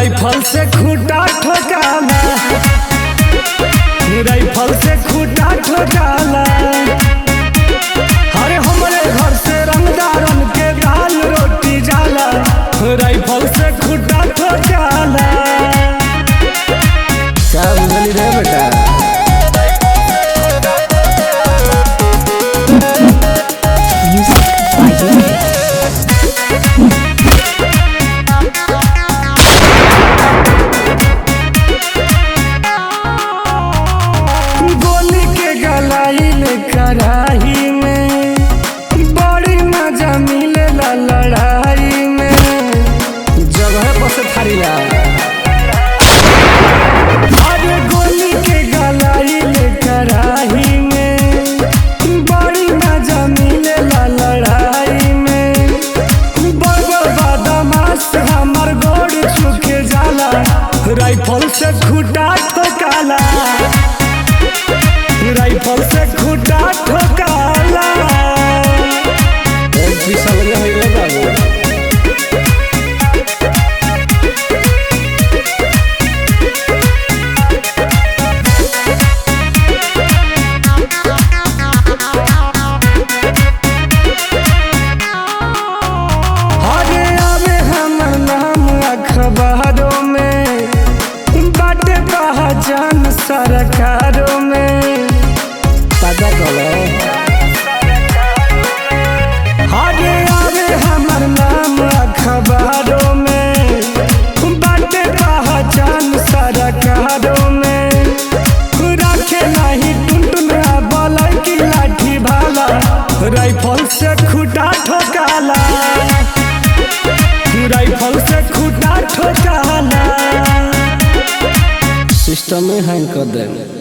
Rifle से खूटा ठोकाला rifle से खूटा ठोकाला अरे हमरे घर से रंगदारन के दाल रोटी जाला राइफल से खूटा ठोकाला क्या बुझली रे बेटा Music by Unity. गोली के गलाइल कराही में बड़ी मजा मिलेला लड़ाई में जगह पर से थारीला अरे गोली के गलाइल कराही में बड़ी मजा मिलेला लड़ाई में बड़ बदमाश हमर गोड़ छुके जाला राइफल से खूटा ठोकाला राइफल से खूटा ठोकाला एक भी समझ होई रे बाबू अरे आवे हमर नाम अखबारों में बाटे पहचान सरकारों में पता कलो अरे आवे हमर नाम अखबारों में बाटे पहचान सरकारों में रखे नहीं टुनटुन बलई की लाठी भाला राइफल से खूटा ठोकाला राइफल से खूटा ठोकाला सिस्टम में हैंग कर दे